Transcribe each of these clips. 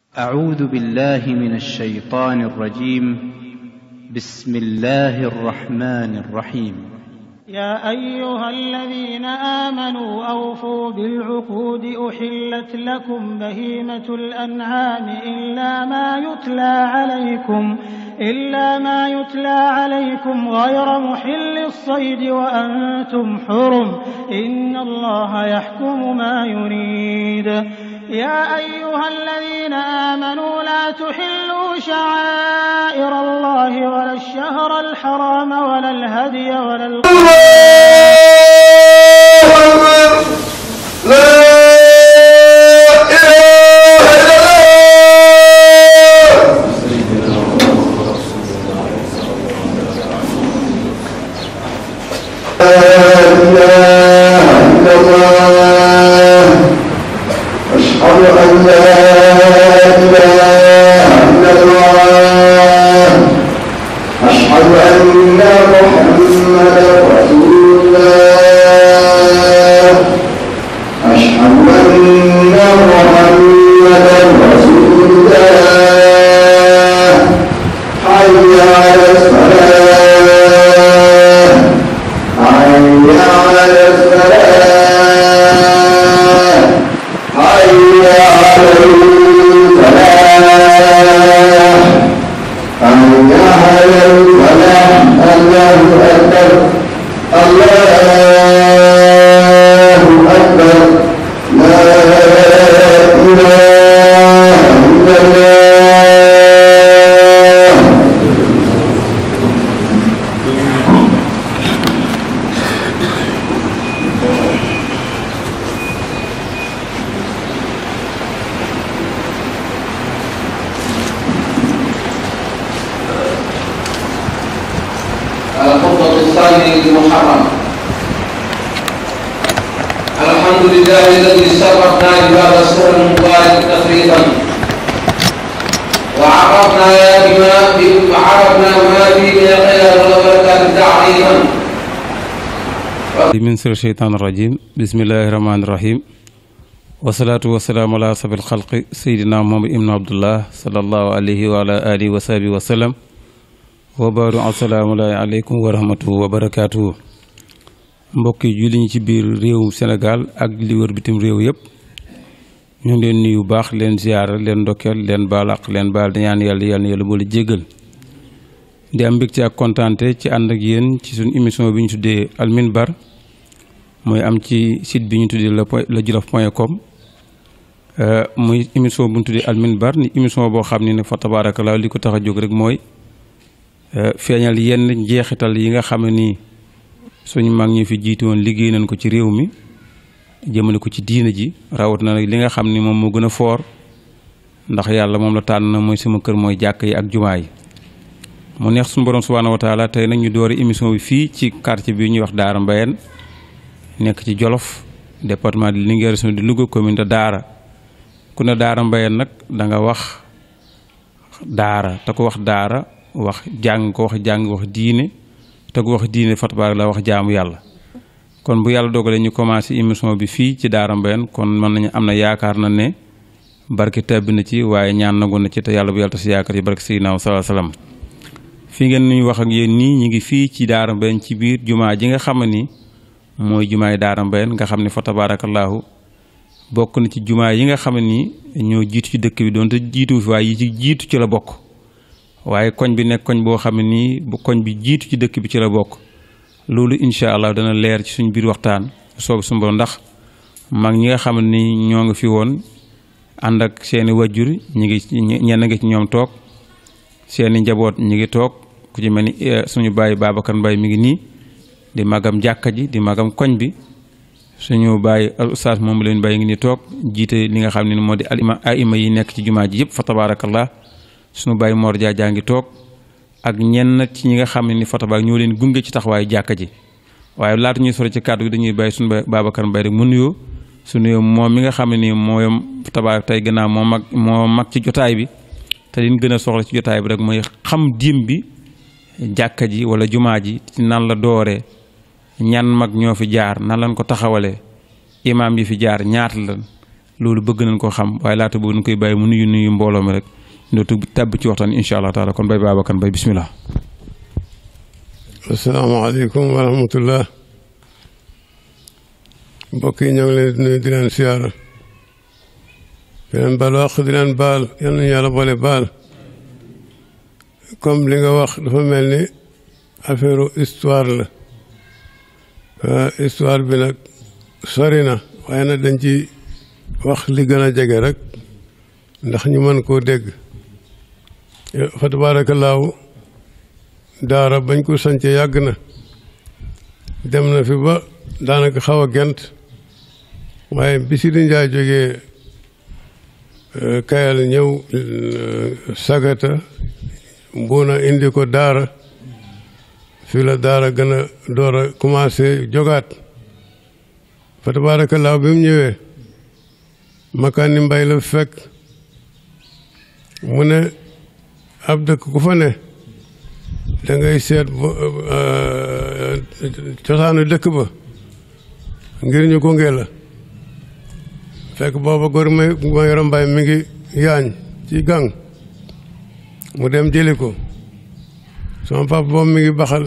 أعوذ بالله من الشيطان الرجيم بسم الله الرحمن الرحيم يا أيها الذين آمنوا أوفوا بالعقود أحلت لكم بهيمة الأنعام إلا ما يتلى عليكم إلا ما يتلى عليكم غير محل الصيد وأنتم حرم إن الله يحكم ما يريد يا أيها الذين آمنوا لا تحلوا شعائر الله ولا الشهر الحرام ولا الهدي ولا أشهد أن لا إله إلا الله أشهد أن محمدا رسول الله أشهد أن محمدا رسول الله حي على الصلاة حي على الصلاة حي على الفلاح حي على الفلاح الله أكبر الله أكبر لا إله إلا الله الخطبة الثانية المحرم الحمد لله الذي شرفنا بهذا السر المبارك تفريطا وعرفنا بما وعرفنا ما فيه من الخير والبركات تعظيما من سر الشيطان الرجيم بسم الله الرحمن الرحيم والصلاة والسلام على أصحاب الخلق سيدنا محمد ابن عبد الله صلى الله عليه وعلى آله وصحبه وسلم وبارك السلام عليكم ورحمة wa barakaatuhu mbokki julli ñi ci biir réewum Sénégal ak li wër bitim réew yëpp ñu ngi leen nuyu baax leen ziyaara leen ndokkeel leen baalaq leen baal di ñaan yàlla yàlla na yàlla boole jéggal di am mbégte ak kontaante ci ànd ak yéen ci suñu émission bi ñu tuddee Al Minbar mooy am ci site bi ñu tuddee la point la jolof point com muy émission bu ñu tuddee Al Minbar ni émission boo xam ne ne fa tabaarakallaa li ko tax a jóg rek mooy feeñal yenn njeexital yi nga xam ne nii suñu mag ñi fi jiitu woon liggéey nañ ko ci réew mi jëmale ko ci diina ji rawat na nag li nga xam ni moom moo gën a foor ndax yàlla moom la tànn mooy sama kër mooy jàkk yi ak jumaa yi mu neex suñu borom subhaanahu wa taala tey nag ñu doore émission bi fii ci quartier bi ñuy wax Daara Mbayeen nekk ci Jolof département de Linguère région de Louga commune de Daara ku ne Daara Mbayeen nag da nga wax daara te ko wax daara wax jàng ko wax jàng wax diine te ko wax diine fatabaar la wax jaamu yàlla kon bu yàlla dogalee ñu commencé émission bi fii ci Daara Mbayeen kon mën nañu am na yaakaar na ne barke tàbbi na ci waaye ñaan nangu na ci te yàlla bu yàlla tas yaakaar ci barke Seydina sallallahu alayhi wasallam fi ngeen nuy wax ak yéen nii ñu ngi fii ci Daara Mbayeen ci biir jumaa ji nga xam ni mooy jumaay Daara Mbayeen nga xam ne fa tabaarakallaahu bokk na ci jumaa yi nga xam ni ñoo jiitu ci dëkk bi doonte jiitu fi waaye yi ci jiitu ci la bokk waaye koñ bi nekk koñ boo xam ne nii bu koñ bi jiitu ci dëkk bi ci la bokk loolu incha allah dana leer ci suñ biir waxtaan soobu suñu borom ndax mag ñi nga xam ne ni ñoo ngi fi woon ànd ak seeni wajjur ñi ngi ñenn nga ci ñoom toog seeni njaboot ñi ngi toog ku ci mel ni suñu bàyyi Babacar Mbaye mi ngi nii di magam jàkka ji di magam koñ bi suñu bàyyi al ustaas moom leen bàyyi ngi ni toog jiite li nga xam ne moo di alima aima yi nekk ci jumaa ji yëpp fa tabaarakallah suñu bàyyi Mor Dia jaa ngi toog ak ñenn ci ñi nga xam ne ni fa tabaar ñoo leen gunge ci taxawaayu jàkka ji waaye laata ñuy sore ci kàddu gi dañuy bàyyi suñu Babacar Mbaye rek mu nuyoo su nuyoo moom mi nga xam ne nii mooy tabaar tey gannaaw moo mag moo mag ci jotaay bi te liñ gën a soxla ci jotaay bi rek mooy xam diim bi jàkka ji wala jumaa ji ci nan la dooree ñan mag ñoo fi jaar nan lañ ko taxawalee imaam yi fi jaar ñaata lan loolu bëgg nañ koo xam waaye laata boobu ñu koy bàyyi mu nuyu nuyu mbooloo mi rek dootu tàbb ci waxtaan incha allah taala kon bay Babacar Mbaye bismillah asalaamaaleykum wa rahmatullah mbokk yi ñoo ngi leen di nuyu di leen siyaara di leen baal wax di leen baal yal nañu yàlla boole baal comme li nga wax dafa mel ni affaire histoire la histoire bi nag sori na waaye nag dañ ci wax li gën a jege rek ndax ñu mën koo dégg fa tabaarakallaahu daara bañ ko sance yàgg na dem na fi ba daanaka xaw a gent waaye bi si di njaay jógee kayal ñëw sagata mbuuna indi ko daara fii la daara gën a door a commencé jogaat fa tabaarakallaahu bi mu ñëwee makkaani mbay la fekk mu ne ab dëkk ku fa ne da ngay seet cosaanu dëkk ba ngir ñu gunge la fekk booba góor ma ma yoro mbay mi ngi yaañ ci gang mu dem jëli ko sama papa boobu mi ngi baxal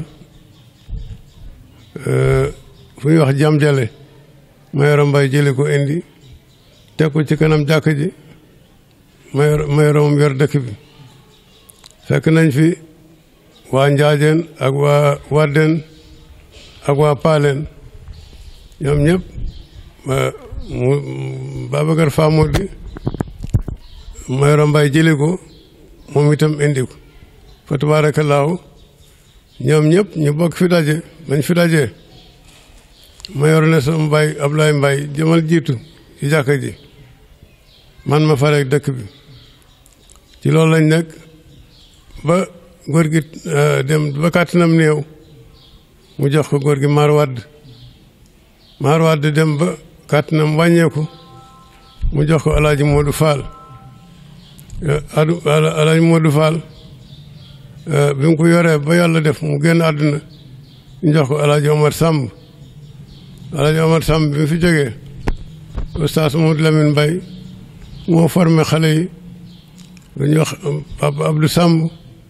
fu ñuy wax jam jale ma yoro mbay jëli ko indi teg ko ci kanam jàkk ji ma yor ma yoro moom yor dëkk bi fekk nañ fi waa njaajeen ak waa waddeen ak waa paaleen ñoom ñëpp mu Babacar Famodi Mayoro Mbaye jëli ko moom itam indi ko fa tabaarakallaahu ñoom ñëpp ñu bokk fi daje bañ fi dajee Mayoro ne sama Mbaye Ablaye Mbaye jëmal jiitu ci jàkka ji man ma fareeg dëkk bi ci loolu lañ nekk ba góor gi dem ba kàttanam néew mu jox ko góor gi maar wadd maar wadd dem ba kàttanam wàññeeku mu jox ko alaaji Moodu Faal adu alaaji Moodu Faal bi mu ko yoree ba yàlla def mu génn àdduna ñu jox ko alaaji Omar Samb alaaji Omar Samb bi mu fi jógee oustaz Mamadou Lamine Mbaye moo formé xale yi dañuy wax Papa Abdou Samb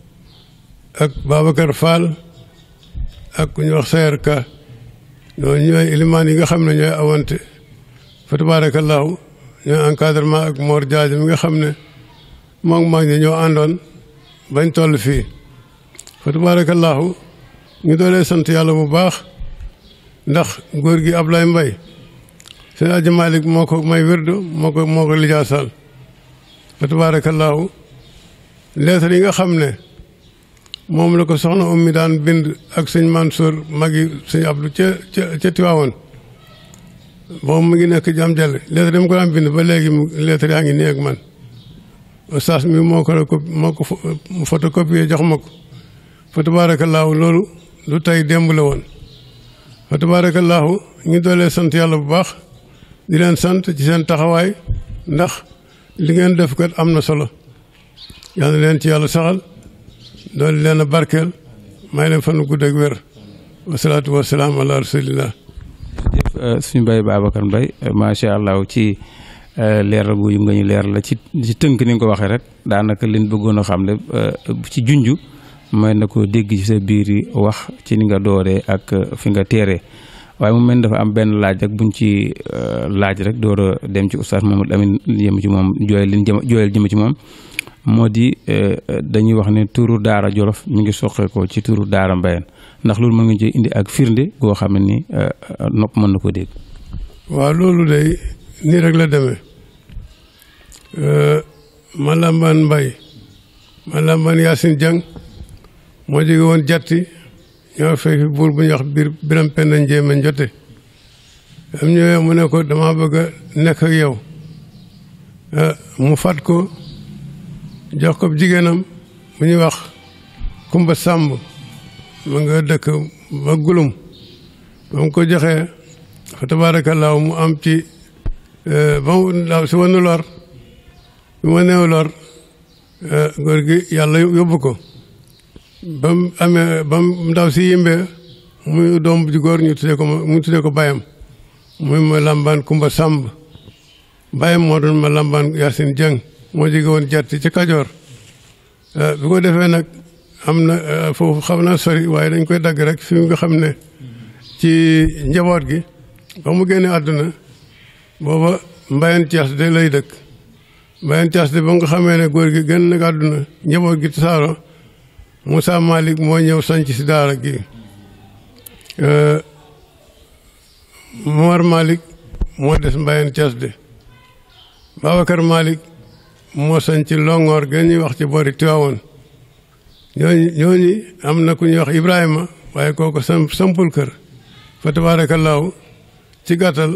ak Babacar Fall ak ku ñuy wax Sayer Ka ñooñu ñooy ilimaan yi nga xam ne ñooy awante fa tabaarakallaahu ñooy encadrement ak Mor Diadio mi nga xam ne moom mag ñi ñoo àndoon bañ toll fii fa tabaarakallaahu ñu doolee sant yàlla bu baax ndax góor gi Ablaye Mbaye seen aji Malick moo ko may wirdu moo ko moo ko lijaasal fa tabaarakallaahu lettre yi nga xam ne moom la ko soxna ummi daan bind ak sëñ Mansour magi sëñ Abdou ca ca ca Tiwaawoon boobu mu ngi nekk jam jale lettre dama ko daan bind ba léegi mu lettre yaa ngi nii ak man oustaz mi moo ko moo ko photocopier jox ma ko fa tabaarakallaahu loolu lu tey démb la woon fa tabaarakallaahu ñu doolee sant yàlla bu baax di leen sant ci seen taxawaay ndax li ngeen def kat am na solo yàlla leen ci yàlla saxal doolu leen a barkeel may leen fan gudd ak wér wasalaatu wasalaam ala rasulillah suñu Baye Babacar Mbaye macha allah ci leeral gu nga ñu leer la ci ci tënk ni nga ko waxee rek daanaka liñ bëggoon a xam ne ci junju may na ko dégg ci sa biir yi wax ci ni nga dooree ak fi nga teeree waaye mu mel dafa am benn laaj rek buñ ci laaj rek door a dem ci oustaz Mamadou Amine jëm ci moom jooyal liñ jëm jooyal jëm ci moom moo di dañuy wax ne turu daara jolof mi ngi soqeekoo ci turu daara mbayeen ndax loolu mën nga ci indi ak firnde goo xam ne ni nopp mën na ko dégg waaw loolu day nii rek la demee Malambaan Mbay Malambaan Yaasin Jang moo jóge woon jatti ñoo fekk buur bu ñuy wax biir biram penn njéeme njote am ñëwee mu ne ko dama bëgg a nekk ak yow mu fat ko jox ko jigéenam mu ñuy wax Kumba Sàmb mu nga dëkk ba gulum ba mu ko joxee fa tabaarakallaahu mu am ci ba mu ndaw si wanu lor bi ma néew lor góor gi yàlla yóbbu ko ba mu amee ba mu ndaw si yimbee muy doom ji góor ñu tuddee ko mu tuddee ko bayam muy ma làmbaan Kumba Sàmb bàyyam moo doon ma lambaan Yaasin Jeng moo jóge woon jatti ci Kajoor bi ko defee nag am na foofu xam naa sori waaye dañ koy dagg rek fi nga xam ne ci njaboot gi ba mu génne àdduna booba mbayan Cees de lay dëkk mbayan Cees de ba nga xamee ne góor gi gën nag àdduna njaboot gi tasaaro Moussa Malick moo ñëw sanc si daara gi Momar Malick moo des mbayan Cees de Babacar Malick moo sanc Longoor gën ñuy wax ci boori Tiwaawoon ñooñu ñooñu am na ku ñuy wax Ibrahima waaye kooku sam sampul kër fa tabaarakallaahu ci gàttal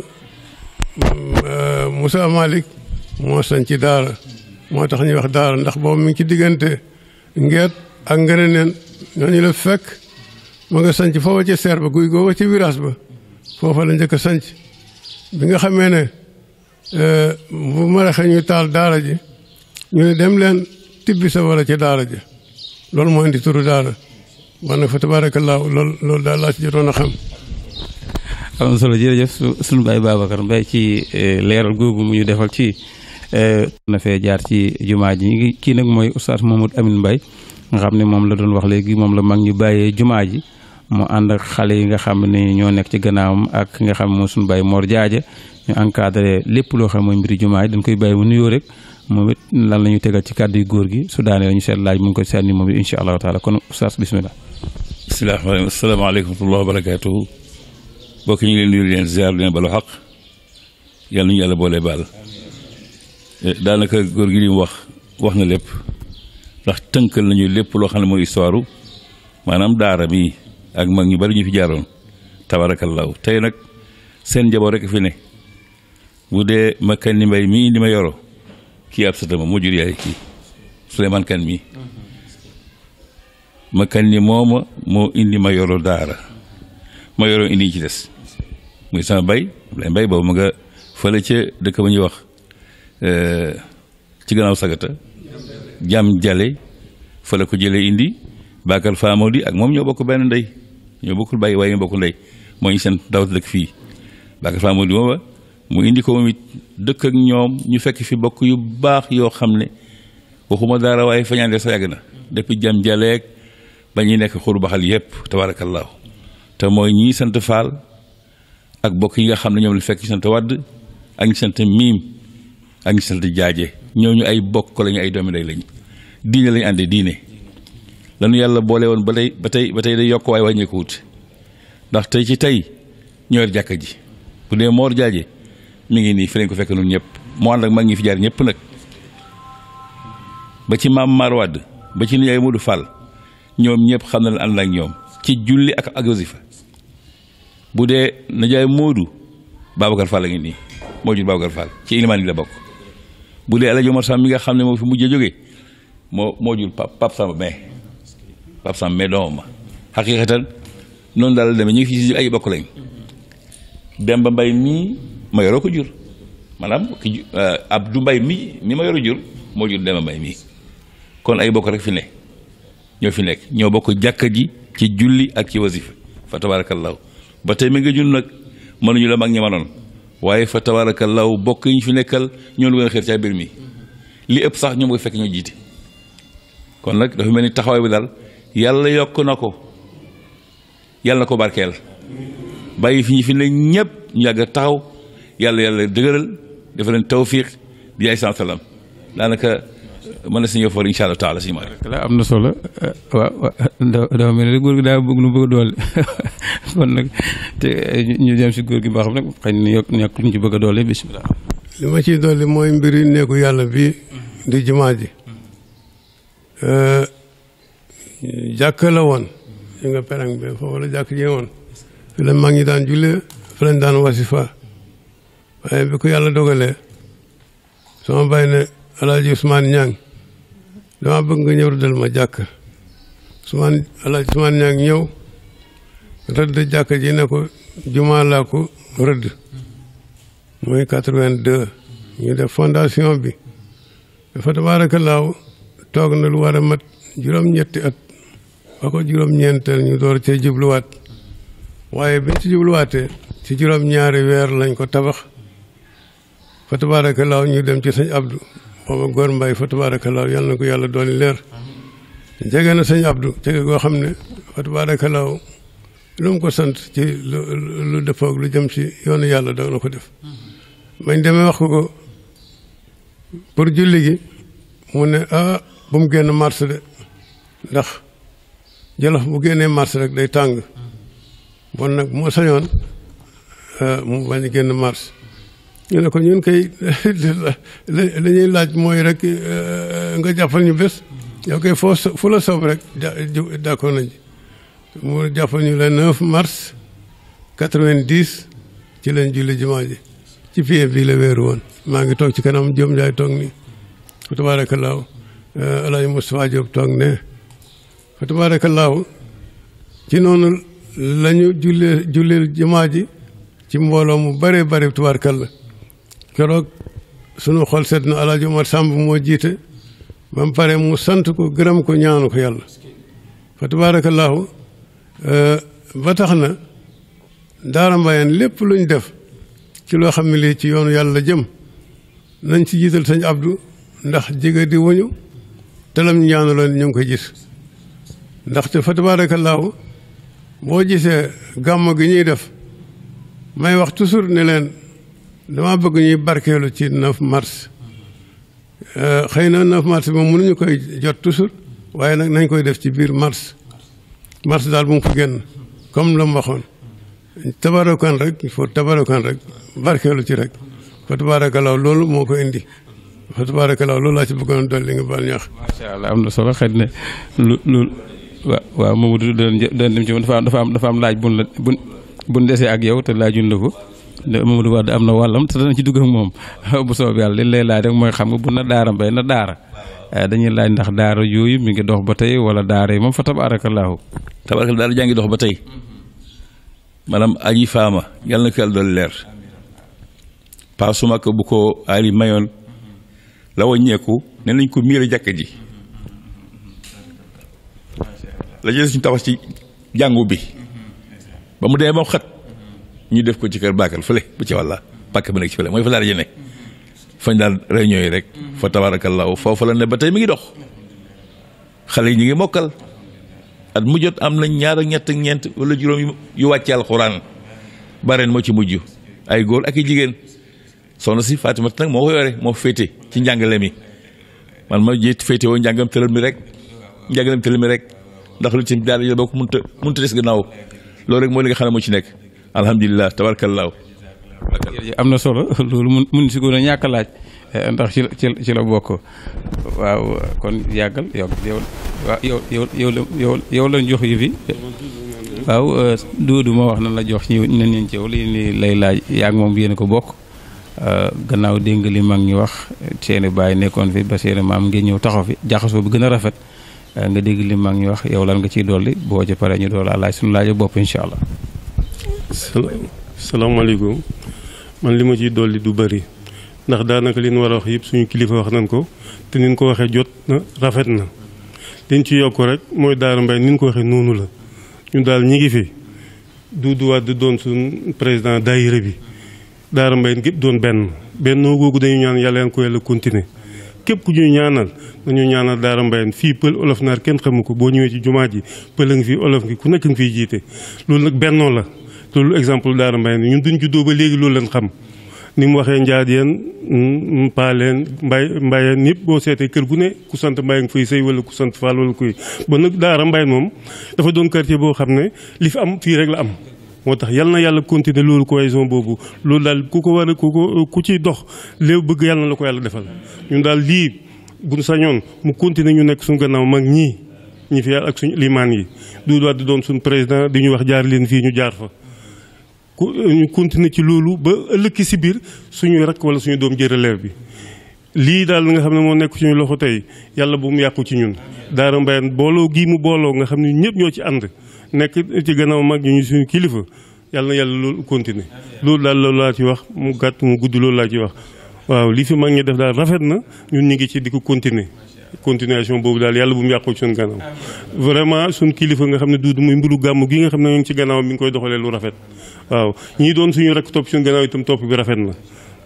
Moussa Malick moo sanc daara moo tax ñuy wax daara ndax boobu mi ngi ci diggante ngeet ak ngëneneen ñooñu la fekk ma nga sanc foofa ca seer ba guy googa ci virage ba foofa la njëkk a sanc bi nga xamee ne bu ma raxee ñu taal daara ji ñu ne dem leen tibbi sa wala ci daara ji loolu moo indi turu daara man nag fa tabaarakallaahu loolu loolu daal laa ci jotoon a xam am na solo jërëjëf suñu baay Babacar Mbaye ci leeral googu mu ñu defal ci na fee jaar ci jumaa ji ngi kii nag mooy oustaz Mamadou Amine Mbaye nga xam ne moom la doon wax léegi moom la mag ñu bàyyee jumaa ji mu ànd ak xale yi nga xam ne ñoo nekk ci gannaawam ak nga xam ne moom suñu baay Mor Jaaja ñu encadré lépp loo xam mooy mbiri jumaa ji dañ koy bàyyi mu nuyoo rek moom it lan la ñu tegal ci kàddu yu góor gi su daanee la ñu seet laaj mu ngi koy sànni moom it incha allahu taala kon oustaz bismillah bismillah asalaamaaleykum wa rahmatulah wa barakaatuhu mbokk ñu ngi leen nuyu leen ziar leen balu xaq yàlla nañu yàlla boole baal daanaka góor gi li mu wax wax na lépp ndax tënkal nañu lépp loo xam ne mooy histoire maanaam daara mi ak mag ñu bari ñu fi jaaroon tabaarakallaahu tey nag seen njaboot rek fi ne bu dee ma kan ni mbay mii li ma yoro kii ab satama moo jur yaay kii Souleymane kan mii ma kan ni mooma moo indi ma yoro daara ma yoro indi ci des muy sama bay lay mbay boobu ma nga fële ca dëkk ba ñuy wax ci gannaaw sagata jam jale fële ko jëlee indi Bakar Famodi ak moom ñoo bokk benn ndey ñoo bokkul bàyyi waaye ñoo bokk ndey moo ñu seen dawat dëkk fii Bakar Famodi mooma mu indi ko moom it dëkk ak ñoom ñu fekk fi bokk yu baax yoo xam ne waxuma dara waaye fañaande sa yàgg na depuis jam jaleeg ba ñuy nekk xuru baxal yépp tabaarakallaahu te mooy ñii sant faal ak bokk yi nga xam ne ñoom la fekk ñu sant wadd ak ñu sant miim ak ñu sant jaaje ñooñu ay bokk lañu ay doomi day lañ diine lañu àndee diine lanu yàlla boole woon ba tey ba tey ba tey day yokk waaye wàññeeku wut ndax tey ci tey ñoo yor jàkka ji bu dee moor jaaje mi ngi nii fi lañ ko fekk noonu ñëpp moo ànd ak mag ñi fi jaar ñëpp nag ba ci maam maar wadd ba ci nijaay Modou Fall ñoom ñëpp xam na la ànd ak ñoom ci julli ak ak wasifa bu dee nijaay Modou Babacar Fall a ngi nii moo jur Babacar Fall ci ilimaan yi la bokk bu dee El Hadj Omar Sam mi nga xam ne moo fi mujjee jógee moo moo jur Pape Samba mais Pape Samba mais doomam ma xaqiiqatan noonu daal la demee ñu ngi fi si ay bokk lañ Demba Mbay mii ma yoroo ko jur maanaam ki Abdou Mbay mii mi ma yoroo jur moo jur Demba Mbay mii kon ay bokk rek fi ne ñoo fi nekk ñoo bokk jàkka ji ci julli ak ci wasifa fa tabaarakallaahu ba tey mi nga jun nag mënuñu la mag ñi manoon waaye fa tabaarakallaahu bokk yi ñu fi nekkal ñoo lu gën a xeer ca mbir mi li ëpp sax ñoom nga fekk ñoo jiite kon nag dafa mel ni taxawaay bi daal yàlla yokk na ko yàlla na ko barkeel bàyyi fi ñu fi ne ñëpp ñu yàgg a taxaw yàlla yàlla dëgëral dafa leen tawfiq bi ay salaam daanaka mën na si ñëw for incha allah taala si ma la am na solo waaw dafa mel ni góor gi daa bëgg lu bëgg a doole kon nag te ñu dem si góor gi baaxam nag xëy na yokk ñàkk ñu ci bëgg a doole bisimilah. li ma ciy dolli mooy mbiri néegu yàlla bi di jumaa ji jàkk la woon yi nga perang bi foofu la jàkk ji woon fi la mag ñi daan jullee fi lañ daan wasifa waaye bi ko yàlla dogalee sama bàyyi ne alaaji Ousmane Ñang dama bëgg nga ñëw rëddal ma jàkk Ousmane alaaji Ousmane Ñang ñëw rëdd jàkk ji ne ko jumaa laa ko rëdd mooy quatre-vingt-deux ñu def fondation bi dafa tabaarakallaahu toog na lu war a mat juróom-ñetti at ba ko juróom-ñeenteel ñu door cee jubluwaat waaye biñ ci jubluwaatee ci juróom-ñaari weer lañ ko tabax fa tabaarakallaahu ñu dem ci sëñ Abdou booba góor mbay fa tabaarakallaahu yàlla na ko yàlla dooli leer jege na sëñ Abdou jege goo xam ne fa tabaarakallaahu lu mu ko sant ci lu lu dëppoog lu jëm ci yoonu yàlla da na ko def bañ demee wax ko ko pour julli gi mu ne ah bu mu génn mars de ndax jolof bu génnee mars rek day tàng bon nag moo sañoon mu bañ a génn mars ñu ne ko ñun kay li ñuy laaj mooy rek nga jàppal ñu bés yow kay foo fu la soob rek d'accord nañ mu jàppal ñu le 9 mars 90 ci leen julli jumaa ji ci pied bii la wéeru woon maa ngi toog ci kanam Diop Ndiaye toog nii fa tabaarakallaahu Alaaji Moustapha Diop toog ne fa tabaarakallaahu ci noonu la ñu jullee jullee jumaa ji ci mbooloo mu bare bare tubaarkalla keroog sunu xol sedd na Alaaji Omar Samb moo jiite ba mu pare mu sant ko gërëm ko ñaanu ko yàlla fa tabaarakallaahu ba tax na daara mbayeen lépp lu ñu def ci loo xam ne lii ci yoonu yàlla jëm nañ ci jiital sëñ Abdou ndax jege di wuñu te lam ñu ñaanaloon ñu ngi koy gis ndaxte fa tabaarakallaahu boo gisee gàmmo gi ñuy def may wax toujours ne leen dama bëgg ñuy barkeelu ci 9 mars xëy na 9 mars moom mënuñu koy jot toujours waaye nag nañ koy def ci biir mars mars daal bu mu ko génn comme la mu waxoon tabaarakan rek il faut tabaarakan rek barkeelu ci rek fa tabaarakallaahu loolu moo ko indi fa tabaarakallaahu loolu laa ci bëggoon dolli nga baal ñaax. macha allah am na solo xëy na lu lu waaw waaw Mamadou doon doon dem ci moom dafa am dafa am dafa am laaj bun la bun bun desee ak yow te laajuñ la ko Mamadou Wade am na wàllam te dana ci dugg ak moom bu soob yàlla li lay laaj rek mooy xam nga bu na daara mbay na daara dañuy laaj ndax daara yooyu mi ngi dox ba tey wala daara yi moom fa tabaarakallaahu tabarakal daal jaa ngi dox ba tey maanaam aji faama yàlla na ko yàlla doon leer paasuma ko bu ko ali mayoon la waññeeku ne nañ ko miir a jàkka ji la jël suñu tabax ci jàngu bi ba mu demee ba mu xat ñu def ko ci kër baakal fële bu ci wàlla pàkk bi nekk ci fële mooy fa daara ji ne fañ daan réunion yi rek fa tabaarakallaahu foofu la ne ba tey mi ngi dox xale yi ñu ngi mokkal at mu jot am nañ ñaar ak ñett ak ñeent wala juróom yu wàcce alxuraan bareen moo ci mujj ay góor ak i jigéen soxna si Fatima nag moo ko yore moo féete ci njàngale mi man ma jiit féete woo njàngam tëral mi rek njàngalem tëral mi rek ndax lu ci daal yël boo ko mënta mënta des gannaaw loolu rek mooy li nga xam ne moo ci nekk alhamdulilah tabarakallaahu am na solo loolu mun mun si gën a ñàkk a laaj ndax ci la ci la bokk waaw kon yàggal yow yow waaw yow yow yow yow yow lañ jox yi fi waaw Doudou ma wax na la jox ci nen ñeen ci yow li ni lay laaj yaag moom yéen ko bokk gannaaw dégg nga li mag ñi wax seeni baay nekkoon fi ba seeni maam ngeen ñëw taxaw fi jaxasoo bi gën a rafet nga dégg li mag ñi wax yow lan nga ciy dolli boo ci paree ñu dool a laaj suñu laaj bopp incha allah. salaamaaleykum man li ma ciy dolli du bëri ndax daanaka li ñu war a wax yëpp suñu kilifa wax nañ ko te ni ñu ko waxee jot na rafet na liñ ci yokk rek mooy Daara Mbaye ni ñu ko waxee noonu la ñu daal ñi ngi fi Doudou Wade doon suñ président daayira bi Daara Mbaye gépp doon benn bennoo googu dañu ñaan yàlla yan ko yàlla continuer képp ku ñuy ñaanal dañu ñaanal Daara Mbaye fii pël olof naar kenn xamu ko boo ñëwee ci jumaa ji pël a ngi fi olof ngi ku nekk ngi fiy jiite loolu nag bennoo la loolu exemple Daara Mbaye ñun duñ juddoo ba léegi loolu leen xam ni mu waxee njaadeen paaleen mbay mbayeen yëpp boo seetee kër gu ne ku sant mbay nga fay sëy wala ku sant faal wala kuy ba nag Daara Mbaye moom dafa doon quartier boo xam ne li fi am fii rek la am moo tax yal na yàlla continuer loolu cohésion boobu loolu daal ku ko war a ku ko ku ciy dox léew bëgg yàlla na la ko yàlla defal ñun daal lii buñ sañoon mu continuer ñu nekk suñu gannaaw mag ñii ñi fi yàlla ak suñu limaan yi du doit di doon suñu président di ñu wax jaar leen fii ñu jaar fa ku ñu continuer ci loolu ba ëllëg si biir suñu rakk wala suñu doom jël relève bi lii daal nga xam ne moo nekk suñu loxo tey yàlla bu mu yàqu ci ñun Daara Mbaye booloo gii mu booloo nga xam ne ñëpp ñoo ci ànd nekk ci gannaaw mag ñu suñu kilifa yàlla na yàlla loolu continuer loolu daal loolu laa ci wax mu gàtt mu gudd loolu laa ci wax waaw li fi mag ñi def daal rafet na ñun ñu ngi ci di ko continuer continuation boobu daal yàlla bu mu yàqu ci suñu gannaaw vraiment suñu kilifa nga xam ne duudu muy mbiru gàmm gi nga xam ne ñu ngi ci gannaaw mi ngi koy doxalee lu rafet waaw ñii doon suñu rek topp suñu gannaaw itam topp bi rafet na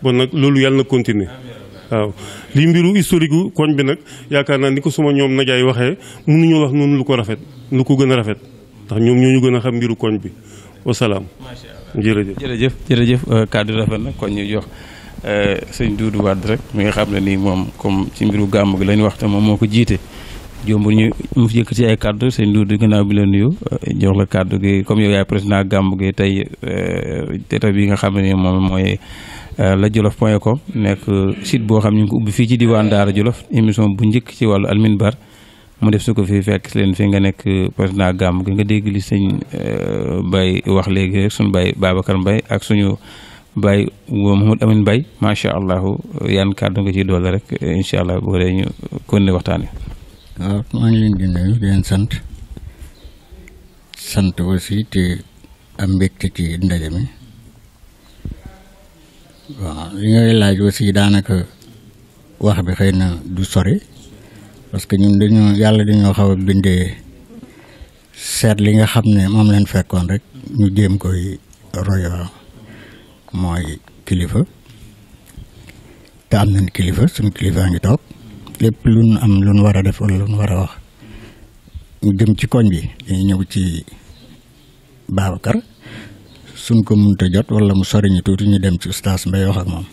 bon nag loolu yàlla na continuer waaw lii mbiru historique gu koñ bi nag yaakaar naa ni ko suma ñoom najaay waxee mënuñoo wax noonu lu ko rafet lu ko gën a rafet ndax ñoom ñoo ñu gën a xam mbiru koñ bi wasalaam. jërëjëf jërëjëf jërëjëf kàddu rafet na kon ñu jox sëñ Doudou Wade rek mi nga xam ne nii moom comme ci mbiru gàmm gi lañ wax te moom moo ko jiite. jombul ñu mu fi yëkkati ay kàddu sëñ Doudou gannaaw bi la nuyu jox la kàddu gi comme yow yaay président gàmm gi tey teta bi nga xam ne moom mooy la jolof point com nekk site boo xam ñu ngi ko ubbi fii ci diwaan Daara Jolof émission bu njëkk ci wàllu alminbar mu def su ko fi fekk leen fi nga nekk président gàmm gi nga dégg li sëñ Baye wax léegi rek suñu Baye Babacar Mbaye ak suñu Baye Mouhamed Amine Mbaye macha allah yan kàddu nga ciy doole rek incha allah bu dee ñu continuer waxtaan wi. waaw maa ngi leen di nuyu di leen sant sant aussi te am mbégte ci ndaje mi waaw li ngay laaj aussi daanaka wax bi xëy na du sori parce que ñun dañoo yàlla dañoo xaw a bindee seet li nga xam ne moom leen fekkoon rek ñu jéem koy roy waaw mooy kilifa te am nañ kilifa suñu kilifaa ngi toog lépp lu nu am lu nu war a def wala lu nu war a wax ñu jëm ci koñ bi dañuy ñëw ci Babacar suñ ko mënta jot wala mu sori ñu tuuti ñu dem ci ustaas Mbay wax ak moom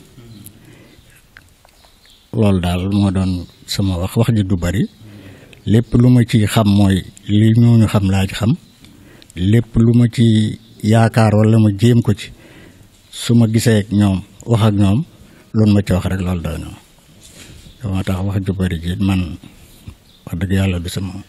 loolu daal moo doon sama wax wax ji du bari lépp lu ma ci xam mooy li ñooñu xam laa ci xam lépp lu ma ci yaakaar wala ma jéem ko ci su ma gisee ak ñoom wax ak ñoom loolu ma ci wax rek loolu doy na moo tax wax ju bari ji man wax dëgg yàlla du sama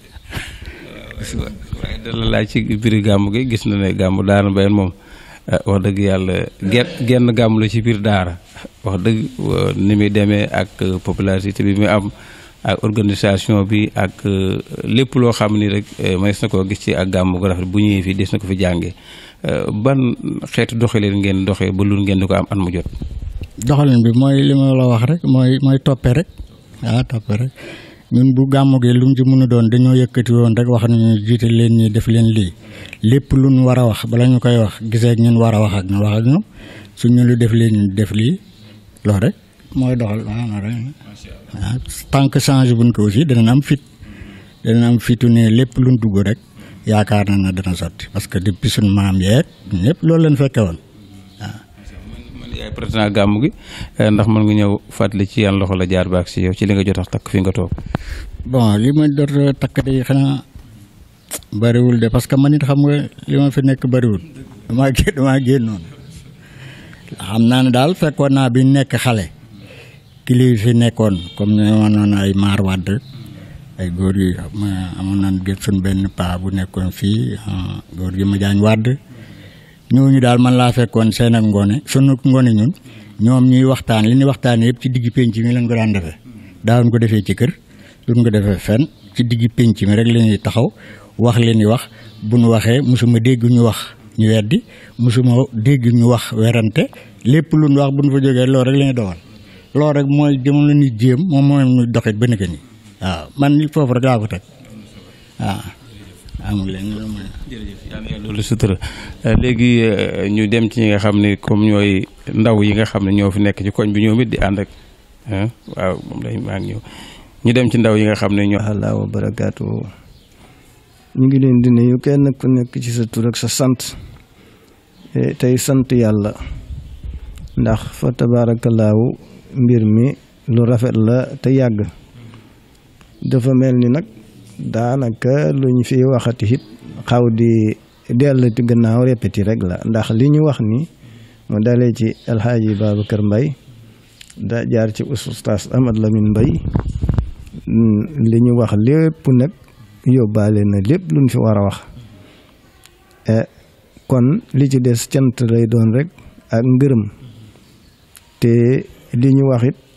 waaye dala laaj ci biir gàmm gi gis na ne gàmm daara mbayen moom wax dëgg yàlla genn genn gàmm la ci biir daara wax dëgg ni muy demee ak popularité bi muy am ak organisation bi ak lépp loo xam ni rek mënees na koo gis ci ak gàmm gu rafet bu ñëwee fii des na ko fi jàngee ban xeetu doxalin ngeen doxee ba lu ngeen di ko am at mu jot. doxalin bi mooy li ma la wax rek mooy mooy toppe rek ah toppe rek ñun bu gàmmu gi lu mu ci mën a doon dañoo yëkkati woon rek wax nañu jiite leen ñi def leen lii lépp lu ñu war a wax bala ñu koy wax gisee ak ñun war a wax ak ñu wax ak ñoom su ñu lu def leen ñu def lii loolu rek mooy doxal waaw rek ah tant que change buñ ko aussi danañ am fit danañ am fitu ne lépp luñ dugg rek yaakaar na ne dana sotti parce que depuis suñu maam yeeg ñëpp loolu leen fekke woon yaay président gàmm gi ndax mën nga ñëw fàttali ci yan loxo la jaar baak si yow ci li nga jot a takk fi nga toog. bon li ma jot a takk de xanaa bariwul de parce que man it xam nga li ma fi nekk bariwul damaa génn damaa génnoon xam naa ne daal fekkoon naa bi nekk xale kili fi nekkoon comme ne ma noon ay maar wàdd ay góor yi amoon naan gën suñ benn paa bu nekkoon fii góor gi ma jaañ wàdd ñooñu daal man laa fekkoon seen ak ngoone sunu ngoone ñun ñoom ñuy waxtaan li ñuy waxtaan yëpp ci digg penc mi lañ ko daan defee daawuñ ko defee ci kër duñ ko defee fenn ci digg penc mi rek la ñuy taxaw wax li ñuy wax bu ñu waxee mosuma dégg ñu wax ñu weddi mosuma dégg ñu wax werante lépp lu ñu wax bu ñu fa jógee loolu rek la ñuy doxal loolu rek mooy jamono ni jéem moom mooy ñu doxit ba nekk nii waaw man ni foofu rek laa ko teg waaw. amul leen jërëjëf yàlla loolu sutura léegi ñu dem ci ñi nga xam ne comme ñooy ndaw yi nga xam ne ñoo fi nekk ci koñ bi ñoom it di ànd ak waaw moom lay maa ngi ñëw ñu dem ci ndaw yi nga xam ne ñoo. allah wa barakaatu ñu ngi leen di nuyu kenn ku nekk ci sa tur ak sa sant tey sant yàlla ndax fa tabaarakallaahu mbir mi lu rafet la te yàgg dafa mel ni nag. daanaka luñ fi waxati it xaw di delluti gannaaw répété rek la ndax li ñu wax ni mu dalee ci alxaaji Babacar Mbay da jaar ci ustaas Amad Lamin Mbay li ñu wax lépp nag yóbbaale na lépp luñ fi war a wax kon li ci des cant lay doon rek ak ngërëm te li ñu wax it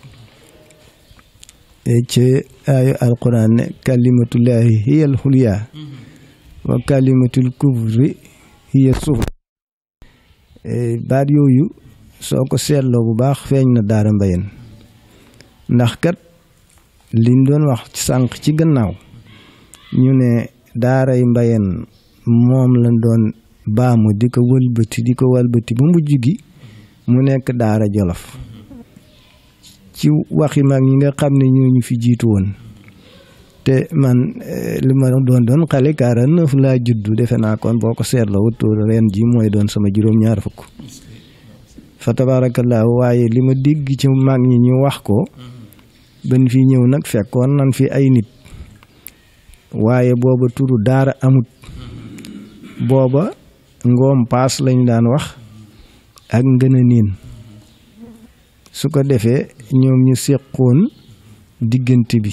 ci aayu alquran ne kalimatullahi hiya alxulya wa kalimatul kufri hiya sufla baat yooyu soo ko seetloo bu baax feeñ na daara mbayen ndax kat liñ doon wax sànq ci gannaaw ñu ne daaray mbayen moom lañ doon baamu di ko wëlbati di ko wëlbati ba mujj gi mu nekk daara jolof ci waxi mag ñi nga xam ne ñoo ñu fi jiitu woon te man li ma doon doon xale quarante neuf laa juddu defe naa kon boo ko seetloo wut ren ji mooy doon sama juróom-ñaar fukk fa tabaarakallaahu waaye li ma dégg ci mag ñi ñu wax ko ban fi ñëw nag fekkoon nan fi ay nit waaye booba turu daara amut booba ngoom paas lañ daan wax ak ngën a niin su ko defee ñoom ñu seqoon diggante bi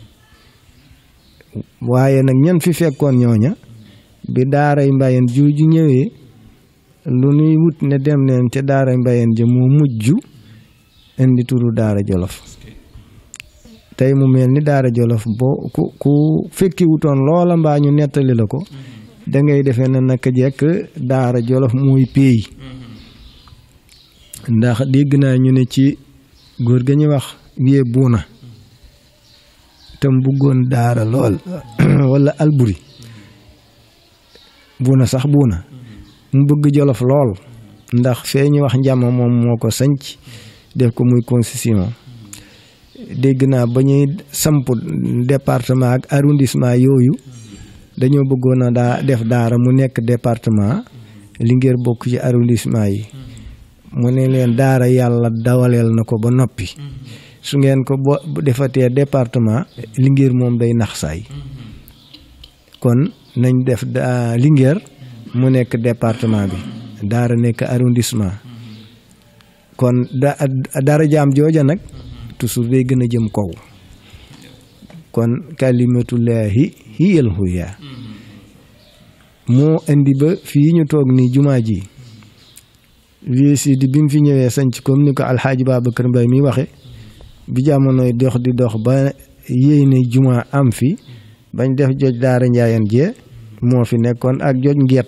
waaye nag ñan fi fekkoon ñooña bi daaray mbayeen jooju ñëwee lu nuy wut ne dem leen ca daaray mbayeen ja moo mujj indi turu daara jolof tey mu mel ni daara jolof boo ku ku fekki wutoon loola mbaa ñu nettali la ko da ngay defee ne naka jekk daara jolof mooy péey ndax dégg naa ñu ne ci góor ga ñuy wax wiyee buuna tam bëggoon daara lool wala alburi buuna sax buuna mu bëgg jolof lool ndax fee ñu wax njàmm moom moo ko sanc def ko muy constitution dégg naa ba ñuy samp département ak arrondissement yooyu dañoo bëggoon a daa def daara mu nekk département Linguère bokk ci arrondissement yi mu ne leen daara yàlla dawaleel na ko ba noppi su ngeen ko bo defatee département Linguère moom day nax saay kon nañ def Linguère mu nekk département bi daara nekk arrondissement kon da dara jaam jooja nag toujours day gën a jëm kaw kon kalimatullahi hiyal huya moo indi ba fii ñu toog nii jumaa ji viesi di bi mu fi ñëwee sanc comme ni ko alxaaji Babacar Mbay mi waxe bi jamonoy dox di dox ba yéey ne jumaa am fi bañ def joj daara njaayan jee moo fi nekkoon ak joj ngeet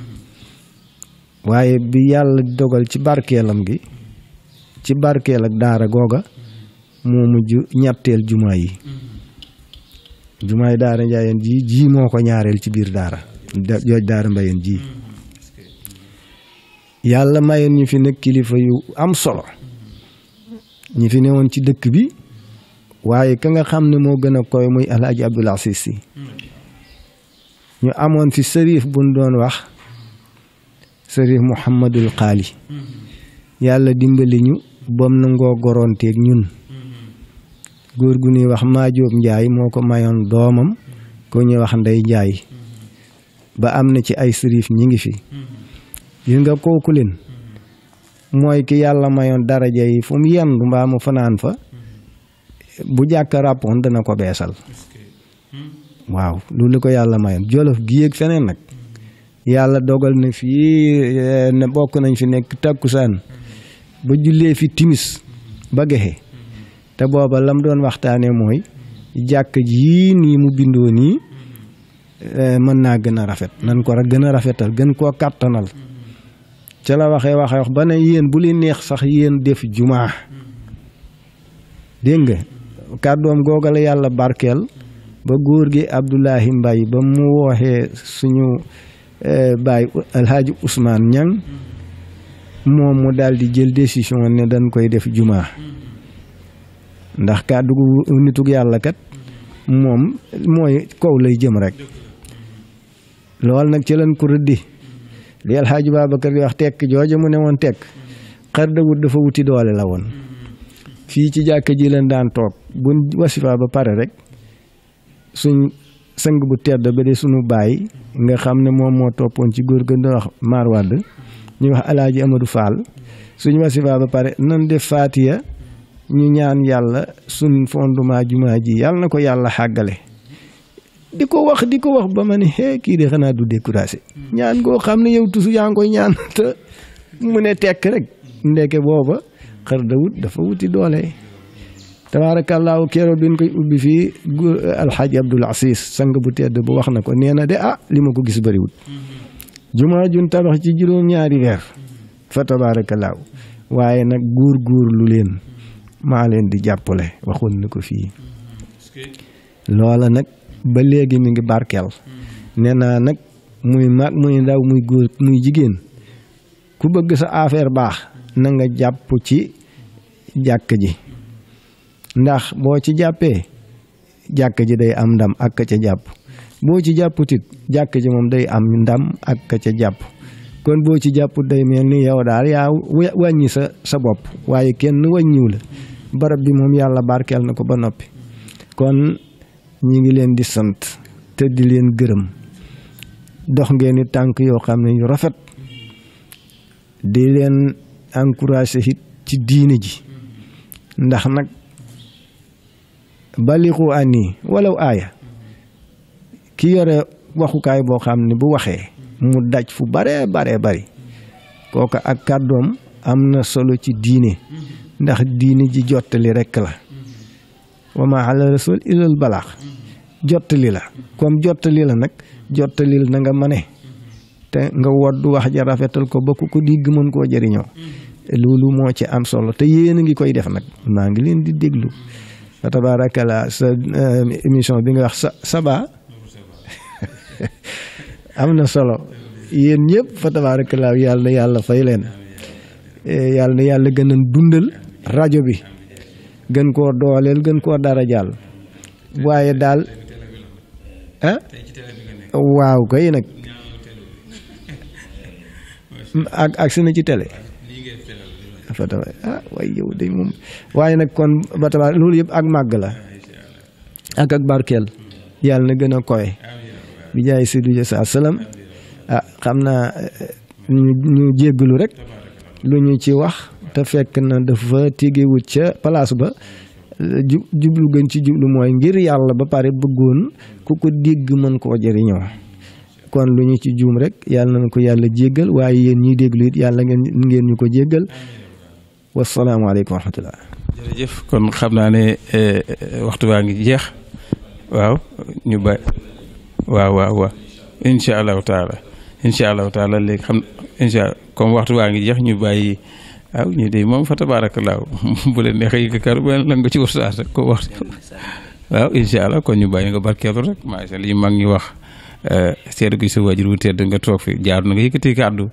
waaye bi yàlla dogal ci barkeelam gi ci barkeel ak daara googa moo mujj ñetteel jumaa yi jumaa yi daara njaayeen ji ji moo ko ñaareel ci biir daara jooj daara mbayeen ji yàlla mayeen ñu fi nag kilifa yu am solo ñi fi newoon ci dëkk bi waaye ka nga xam ne moo gën a koy muy alhaji abdul asis si ñu amoon fi sërif buñ doon wax sërif muhammadul xaali yàlla dimbali ñu bam nangoo goronteeg ñun góor gu ñuy wax maajoob njaay moo ko mayoon doomam ko ñuy wax ndey njaay ba am na ci ay sërif ñi ngi fi gis nga kooku leen mooy ki yàlla mayoon daraja yi fu mu yendu mbaa mu fanaan fa bu jàkk ràppoon dana ko beesal waaw loolu la ko yàlla mayoon jolof gi yéeg feneen nag yàlla dogal na fii ne bokk nañ fi nekk takkusaan ba jullee fi timis ba gexe te booba lam doon waxtaane mooy jàkk ji nii mu bindoo nii mën naa gën a rafet nan ko gën a rafetal gën koo kàttanal ca la waxee waxee wax ba ne yéen bu li neex sax yéen def jumaa dégg nga kàddoom googa la yàlla barkeel ba góor gi Abdoulahi Mbay ba mu wooxee suñu baay alhaaji Ousmane Ñang moom mu daal di jël décision ne dañ koy def jumaa ndax kàddu gu nitug yàlla kat moom mooy kaw lay jëm rek lool nag ci lañ ko rëddi li alxaaji Babacar di wax tekk jooja mu ne woon tekk xar da wut dafa wuti doole la woon fii ci jàkka ji leen daan toog buñ wasifa ba pare rek suñ sang bu tedd ba de suñu baay nga xam ne moom moo toppoon ci góor gën doon wax maar wadd ñu wax alaaji Amadou Fall suñ wasifa ba pare nan def faatiya ñu ñaan yàlla suñ fondement jumaa ji yàlla na ko yàlla xàggale di ko wax di ko wax ba ma ne hee kii de xanaa du découragé ñaan koo xam ne yow tusu yaa ngi koy ñaan te mu ne tekk rek ndeke booba xar dawut dafa wuti doole tabaarakallaahu keroog bi ñu koy ubbi fii alxaaji abdul asis sang bu tedd bu wax na ko nee na de ah li ma ko gis bëriwut jumaa jun tabax ci juróom-ñaari weer fa tabaarakallaahu waaye nag góor góor lu leen maa leen di jàppale waxoon na ko fii loola nag ba léegi mi ngi barkeel nee naa nag muy mag muy ndaw muy góor muy jigéen ku bëgg sa affaire baax na nga jàpp ci jàkk ji ndax boo ci jàppee jàkk ji day am ndam ak ka ca jàpp boo ci jàpputit jàkk ji moom day am ndam ak ka ca jàpp kon boo ci jàpput day mel ni yow daal yaa wàññi sa sa bopp waaye kenn wàññiw la barab bi moom yàlla barkeel na ko ba noppi kon ñi ngi leen di sant te di leen gërëm dox ngeen i tànk yoo xam ne yu rafet di leen encouragé it ci diine ji ndax nag balixu ani walaw aaya ki yore waxukaay boo xam ne bu waxee mu daj fu bare bare bari kooka ak kàddoom am na solo ci diine ndax diine ji jottali rekk la wa ma ala rasul ilal balaax jottali la comme jottali la nag jottalil na nga mane te nga woddu wax ja rafetal ko ba ku ko digg mën koo jëriñoo loolu moo ci am solo te yéen a ngi koy def nag maa ngi leen di déglu fa tabaarakala sa émission bi nga wax sa saba am na solo yéen ñëpp fa tabaarakala yàlla na yàlla fay leen yàlla na yàlla gën a dundal rajo bi gën koo dooleel gën koo dara jàll waaye daal ah waaw kay nag ak ak si na ci télé fa tabaar ah waaye yow day moom waaye nag kon ba tabaar loolu yëpp ak màgg la ak ak barkeel yàlla na gën a koy bi jaay Seydou Dia saa salaam ah xam naa ñu ñu jéggalu rek lu ñu ci wax te fekk na dafa tegewut ca place ba ju jublu gën ci jublu mooy ngir yàlla ba pare bëggoon ku ko dégg mën koo jëriñoo kon lu ñu ci juum rek yàlla na ko yàlla jéggal waaye yéen ñiy déglu it yàlla ngeen ngeen ñu ko jéggal wasalaamaaleykum wa rahmatullah jërëjëf kon xam naa ne waxtu waa ngi jeex waaw ñu bàyyi waaw waaw waaw incha allahu taala incha allahu taala léegi xam incha comme waxtu waa ngi jeex ñu bàyyi waaw ñu de moom fa tabaarakallaahu bu leen neexee yëg kàddu bu leen lan nga ci ustaas rek ko wax waaw incha allah kon ñu bàyyi nga barkeelu rek macha allah yi mag ñu wax seedu gi sa waajur wu tedd nga toog fi jaar na nga yëkkati kàddu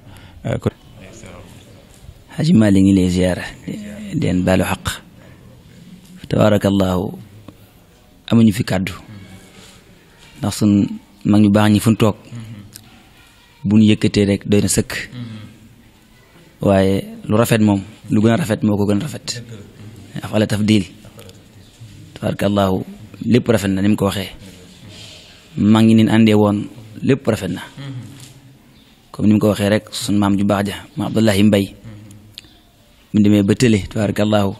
Haji Mali ngi lay ziyaara den baalu xaq tabaarakallaahu amuñu fi kàddu ndax sun mag ñu baax ñi fu ñu toog bu ñu yëkkatee rek doy na sëkk waaye lu rafet moom lu gën a rafet moo ko gën a rafet afala tafdil tabaarakallaahu lépp rafet na ni mu ko waxee mag ñi nin àndee woon lépp rafet na comme ni mu ko waxee rek sun maam ju baax ja ma Abdullahi Mbay mu demee ba tële tabaarakallaahu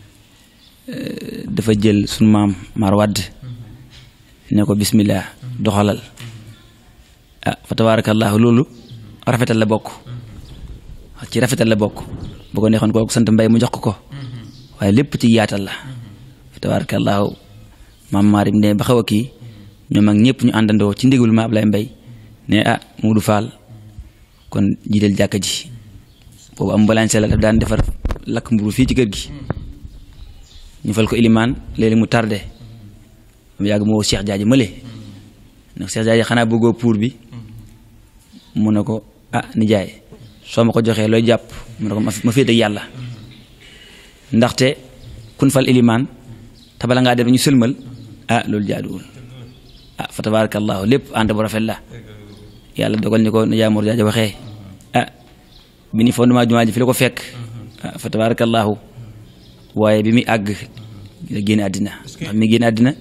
dafa jël sun maam Mar Wadd ne ko bismillah doxalal ah fa tabaarakallaahu loolu rafetal la bokk ci rafetal la bokk bu ko neexoon kooku sant mbay mu jox ko ko waaye lépp ci yaatal la fa tabaarakallaahu maam maarim ne ba xaw a kii ñoom ak ñëpp ñu àndandoo ci ndigal ma Ablaye Mbay ne ah Moodu Faal kon jiital jàkka ji boobu am mbalañse la daf daan defar lakk mburu fii ci kër gi ñu fal ko ilimaan léegi mu tardé mu yàgg moo Cheikh Jaaji mële ndax Cheikh Jaaji xanaa bëggoo pour bi mu ne ko ah nijaay soo ma ko joxee looy jàpp mu ne ko ma féete ak yàlla ndaxte kun fal ilimaan te bala ngaa def ñu sëlmal ah loolu jaaduwul ah fa tabarakallahu lépp ànd bu rafet la yàlla dogal ni ko nijaay Mor Jaaji waxee ah bi ni fondement jumaa ji fi la ko fekk ah fa tabarakallahu waaye bi muy àgg la génn àddina ndax mi génn àddina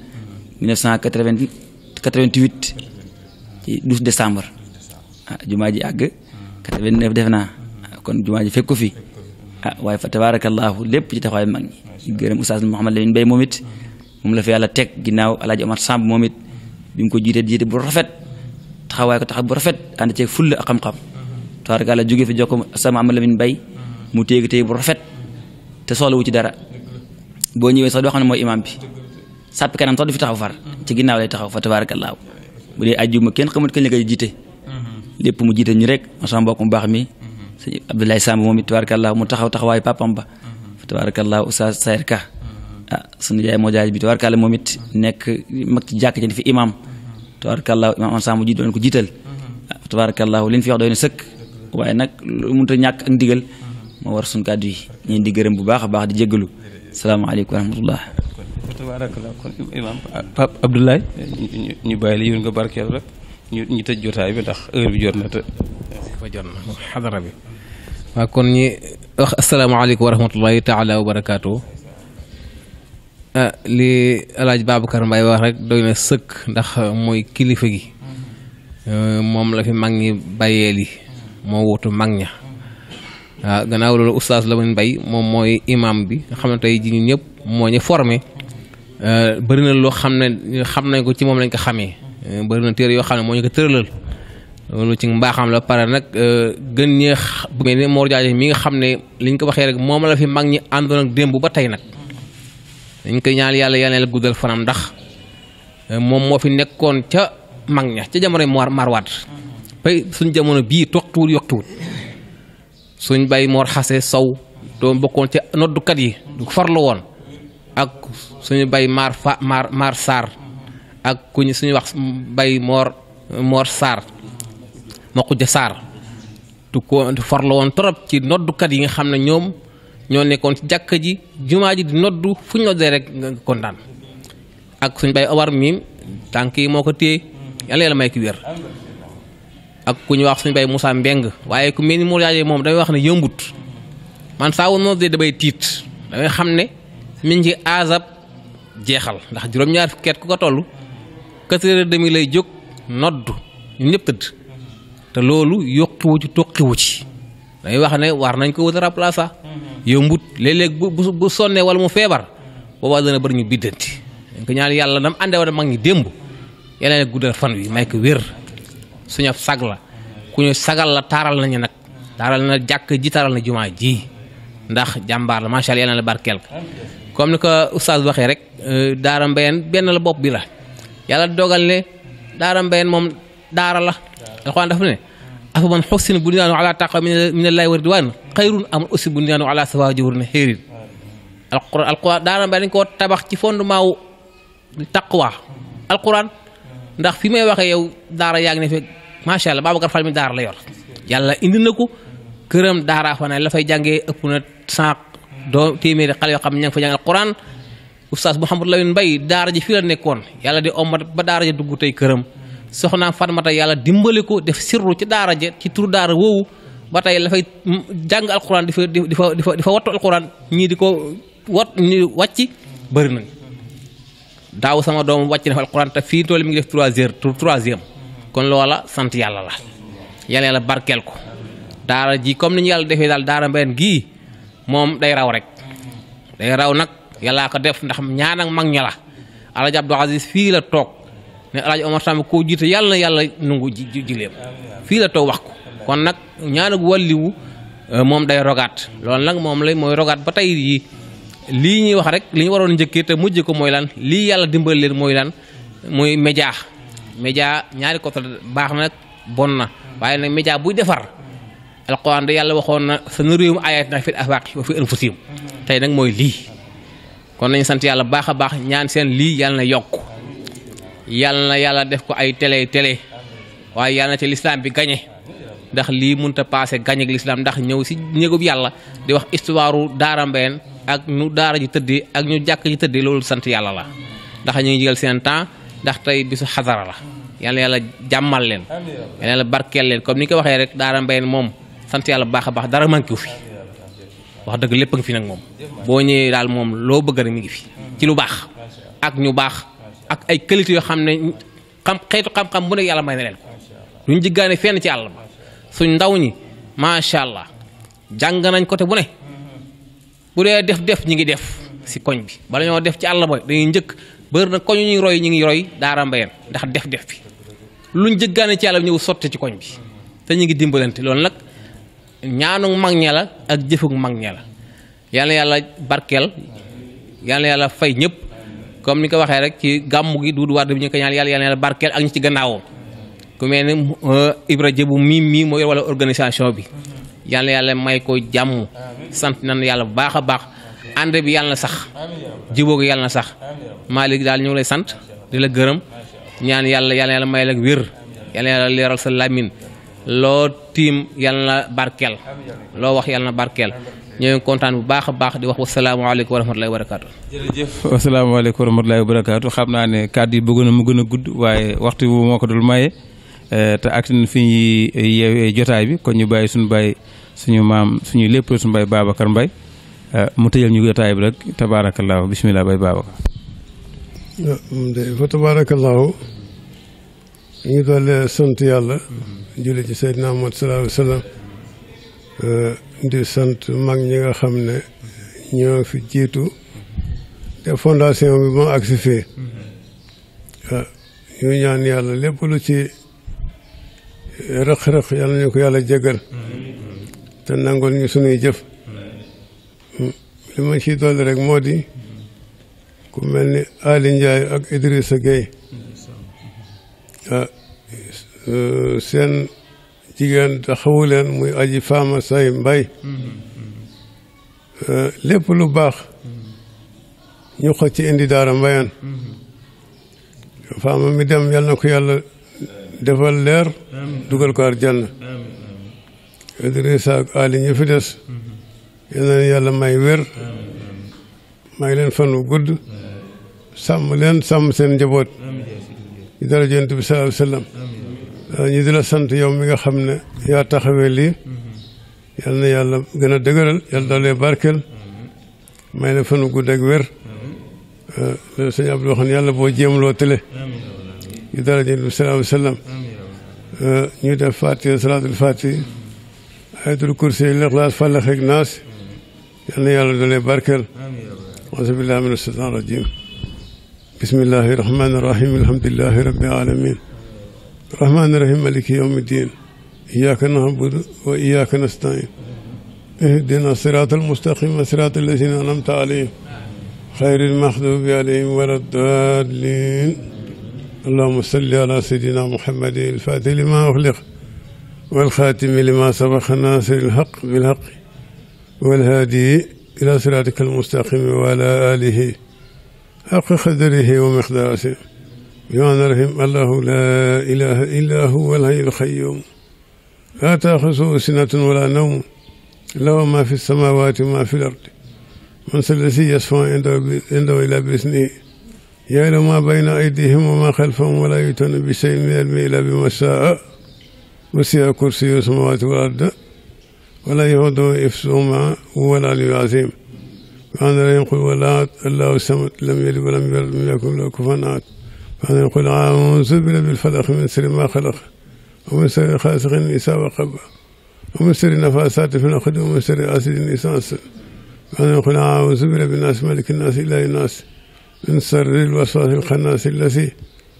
1988 ci 12 décembre ah jumaa ji àgg 89 def naa kon jumaa ji fekk ko fi ah waaye fa tabaarakallaahu lépp ci taxawaay mag ñi gërëm Oustaz Mouhamed Lamine Mbaye moom it moom la fi yàlla teg ginnaaw Alaaji Omar Samb moom it bi mu ko jiite jiite bu rafet taxawaay ko taxaw bu rafet ànd ceeg fulla ak xam-xam tabaarakallaa jóge fi jox ko Oustaz Mouhamed Lamine Mbaye mu téegi téye bu rafet te soxla wu ci dara boo ñëwee sax doo xam ne mooy imam bi sàppi kanam sax du fi taxaw far ci ginnaaw lay taxaw fa tabaarakallaahu bu dee ajjuma kenn xamut kañ la koy jiite lépp mu jiite ñu rek sama mbokk mu baax mi sëñ Abdoulaye Samb moom it tabaarakallaahu mu taxaw taxawaayu papam ba fa tabaarakallaahu Oustaz Sayer Ka ah sunu jaay moo jaay bi tabaarakallaahu moom it nekk mag ci jàkk ci fi imam tabaarakallaahu imam am Samb ji doon ko jiital ah tabaarakallaahu li ñu fi wax doy na sëkk waaye nag lu mënut a ñàkk ak ndigal moo moo war suñ kàddu yi ñu di gërëm bu baax a baax di jéggalu salaamaaleykum wa rahmatullah tabarakallah kon imam Pape Abdoulaye ñu ñu bàyyi la yow nga barkeel rek ñu ñu tëj jotaay bi ndax heure bi jot na te fa jot na xadara bi waaw kon ñi wax asalaamaaleykum wa rahmatullahi taala wa barakaatu ah li alaaj Babacar Mbaye wax rek doy na sëkk ndax mooy kilifa gi moom la fi mag ñi bàyyee li moo wutu mag ña waaw gannaaw loolu oustaz Lamine Mbaye moom mooy imam bi nga xam ne tey ji ñun ñëpp moo ñu formé bëri na loo xam ne xam nañ ko ci moom lañ ko xamee bëri na téere yoo xam ne moo ñu ko tëralal loolu ci mbaaxam la pare nag gën ñee bu mel ni Mor Diagne mi nga xam ne liñ ko waxee rek moom la fi mag ñi àndoon ak démb ba tey nag dañ koy ñaan yàlla yàlla la guddal fanam ndax moom moo fi nekkoon ca mag ña ca jamono Mor Marwaat bay suñ jamono bii toqtuwul yoktuwul suñ bay Mor Xase Sow doon bokkoon ca noddukat yi du farlu woon ak suñu bay maar fa maar maar Sarr ak ku ñu suñu wax bay Mor Mor Sarr ma xuja Sarr tu ko farlu woon trop ci noddukat yi nga xam ne ñoom ñoo nekkoon ci jàkka ji jumaa ji di noddu fu ñu noddee rek nga kontaan ak suñ bay awar miim tànk yi moo ko téye yàlla yàlla may ki wér ak ku ñu wax suñu bay Moussa Mbeng waaye ku mel ni Mor Diagne moom damay wax ne yëmbut man saa wu noddee damay tiit damay xam ne mi ngi aasab jeexal ndax juróom-ñaar fukki at ku ko toll quatre heures et demi lay jóg noddu ñun ñëpp tëdd te loolu yokkiwu ci tokkiwu ci dañuy wax ne war nañ ko wut a remplacer yombut léeg-léeg bu bu bu sonnee wala mu feebar boobaa dana bëri ñu biddanti dañ ko ñaan yàlla dam àndee woon mag ñi démb yàlla ne guddal fan wi may ko wér suñu sag la ku ñu sagal la taaral nañu nag taaral na jàkk ji taaral na jumaa ji ndax jàmbaar la macha allah yàlla na barkeel comme ni ko oustaz waxee rek daara mbayeen benn la bopp bi la yàlla dogal ne daara mbayeen moom daara la alxuraan dafa ne afa man xussin bunyaanu ala taqwa min allahi wa ridwan xayrun am aussi bunyaanu ala sawa jawur ne xéerin alquran alquran daara mbayeen dañ koo tabax ci fondement wu taqwa alquran ndax fi may waxee yow daara yaa ngi ne fekk macha allah Babacar Fall mi daara la yor yàlla indi na ko këram daara fa ne la fay jàngee ëpp na cent doo téeméeri xale yoo xam ne ña ngi fa jàng alquran oustaz Mouhamadou Lamine Mbaye daara ji fii la nekkoon yàlla di ommat ba daara ja dugg tey këram soxnaam Fatmata yàlla dimbali ko def sirru ci daara ja ci tur daara woowu ba tey la fay jàng alquran di fa di fa di fa di fa wattu alquran ñii di ko wat ñu wàcc bëri nañ daaw sama doom wàcc na fa alquran te fii tool mi ngi def trois heures troisième kon loola sant yàlla la yàlla yàlla barkeel ko daara ji comme ni ñu yàlla defee daal daara mbenn gii moom day raw rek day raw nag yàllaa ko def ndax ñaan ak mag ña la alaaji Abdou Aziz fii la toog ne alaaji Omar Samb koo jiite yàlla na yàlla nungu ji jileem fii la toog wax ko kon nag ñaan ak wàlliwu moom day rogaat loolu nag moom lay mooy rogaat ba tey yi lii ñuy wax rek li ñu waroon njëkkee te mujj ko mooy lan lii yàlla dimbali leen mooy lan mooy média média ñaari côté baax na nag bon na waaye nag média buy defar alquran da yàlla waxoon na sa nuriihim aayaatinaa fil aafaaqi wa fi anfusihim tey nag mooy lii kon nañu sant yàlla baax a baax ñaan seen lii yàlla na yokk yàlla na yàlla def ko ay télé télé waaye yàlla na ci lislaam bi gañe ndax lii mënut a passé gañe ak lislaam ndax ñëw si néegub yàlla di wax histoire daara mbeen ak nu daara ji tëddee ak ñu jàkk ji tëddee loolu sant yàlla la ndax ñu ngi jël seen temps ndax tey bisu xadara la yàlla yàlla jàmmal leen yàlla yàlla barkeel leen comme ni ko waxee rek daara mbeen moom sant yàlla baax a baax dara manqué wu fi wax dëgg lépp a ngi fi nag moom boo ñëwee daal moom loo bëgg rek mi ngi fi ci lu baax ak ñu baax ak ay qualité yoo xam ne xam xeetu xam-xam bu nekk yàlla may na leen ko duñ jiggaane fenn ci àll ba suñ ndaw ñi macha allah jàng nañ côté bu ne bu dee def def ñi ngi def si koñ bi bala ñoo def ci àll ba dañuy njëkk bëri na koñu ñuy roy ñi ngi roy daara mbayeen ndax def def bi luñ jëggaane ci àll bi ñëw sotti ci koñ bi te ñu ngi dimbalante loolu nag ñaanu mag ña la ak jëfug mag ña la yàlla yàlla barkeel yàlla yàlla fay ñëpp comme ni ko waxee rek ci gàmmu gi duudu waat bi ñu ko ñaan yàlla yàlla barkeel ak ñi ci gannaawoo ku mel ni Ibra Jëbu mii mii mooy wala organisation bi yàlla yàlla may ko jàmm sant nañ yàlla bu baax a baax ànd bi yàlla na sax jiboo gi yàlla na sax Malick daal ñu ngi lay sant di la gërëm ñaan yàlla yàlla yàlla may la wér yàlla yàlla leeral sa lamin loo tiim yàlla na barkeel loo wax yàlla na barkeel ñoo ngi kontaan bu baax a baax di wax wasalaamaaleykum wa rahmatulahi wa barakaatu. jërëjëf asalaamaaleykum wa rahmatulahi wa barakaatu xam naa ne kàddu yi bëggoon na mu gën a gudd waaye waxtu bi moo ko dul maye te ak fi ñuy yeewee jotaay bi kon ñu bàyyi suñu bàyyi suñu maam suñu lépp suñu bàyyi Babacar Mbaye mu tëjal ñu jotaay bi rek tabaarakallaahu bisimilah bay Babacar. moom de fa tabaarakallaahu ñu ngi doole sant yàlla julli ci Seydina Muhammad sallallahu alayhi wa sallam di sant mag ñi nga xam ne ñoo fi jiitu te fondation bi moo agsi fii ñu ñaan yàlla lépp lu ci rëq-rëq yàlla ñu ko yàlla jégal te nangul ñu sunuy jëf li ma ciy dolli rek moo di ku mel ni Ali Ndiaye ak Idrissa Gueye seen jigéen taxawu leen muy aji faama say mbay lépp lu baax ñu xoj ci indi daara mbayan faama mi dem yal na ko yàlla defal leer dugal ko arjanna Idrissa ak Ali ñu fi des yal na yàlla may wér may leen fan wu gudd sàmm leen sàmm seen njaboot ci dara Yonent bi sallallahu alayhi wa sallam ñu di la sant yow mi nga xam ne yaa taxawee lii yal na yàlla gën a dëgëral yàlla doolee barkeel may la fanu gudd ak wér loolu sëñ Abdou waxoon yàlla boo jéemloo tële ci dara Yonent bi sallallahu alayhi wa sallam ñu def fatiha salaatul fatiha ayatul kursi lixlaas fàllax ak naas yal na yàlla doolee barkeel auzu billahi mina shaytaani rajim bismillahi rahmaani rahim alhamdulillahi rabbil alamin الرحمن الرحيم مالك يوم الدين إياك نعبد وإياك نستعين اهدنا الصراط المستقيم صراط الذين أنعمت عليهم خير المغضوب عليهم ولا الضالين اللهم صل على سيدنا محمد الفاتح لما أغلق والخاتم لما سبق الناصر الحق بالحق والهادي إلى صراطك المستقيم وعلى آله حق قدره ومقداره بمعنى رحم الله لا إله إلا هو الحي القيوم لا تأخذه سنة ولا نوم له ما في السماوات وما في الأرض من الذي يشفع عنده إلا بإذنه يعلم ما بين أيديهم وما خلفهم ولا يؤتون بشيء من علمه إلا بما شاء وسع كرسي السماوات والأرض ولا يهوده إفسهما هو العلي العظيم وأنا يقول ولا الله الصمد لم يلد ولم يولد ولم يكن له كفوا أحد فأنا يقول أعوذ برب الفلق من شر ما خلق ومن شر خاسق إذا وقب ومن شر النفاثات في العقد ومن شر حاسد إذا حسد فأنا يقول أعوذ برب الناس ملك الناس إله الناس من شر الوسواس الخناس الذي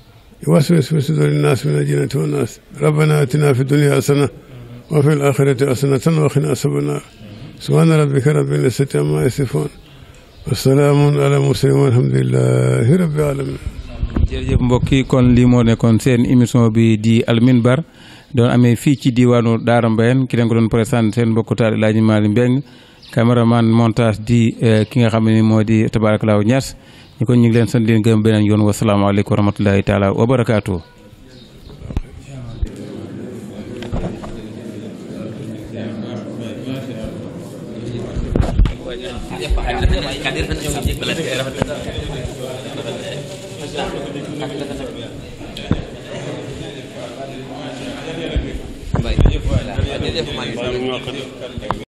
يوسوس في صدور الناس من الجنة والناس ربنا آتنا في الدنيا حسنة وفي الآخرة حسنة وقنا عذاب النار سبحان ربك رب العزة عما يصفون والسلام على المرسلين والحمد لله رب العالمين jërëjëf mbokk yi kon lii moo nekkoon seen émission bi di alminbar doon amee fii ci diwaanu Daara Mbayeen ki leen ko doon présenté seen mbokku taal Laaji Maali Mbeng caméraman montage di ki nga xam ne moo di tabarakalaaw Ñas ñu kon ñu ngi leen sant leen gërëm beneen yoon wasalaamaaleykum wa rahmatullahi taala wa barakaatu. jërëjëf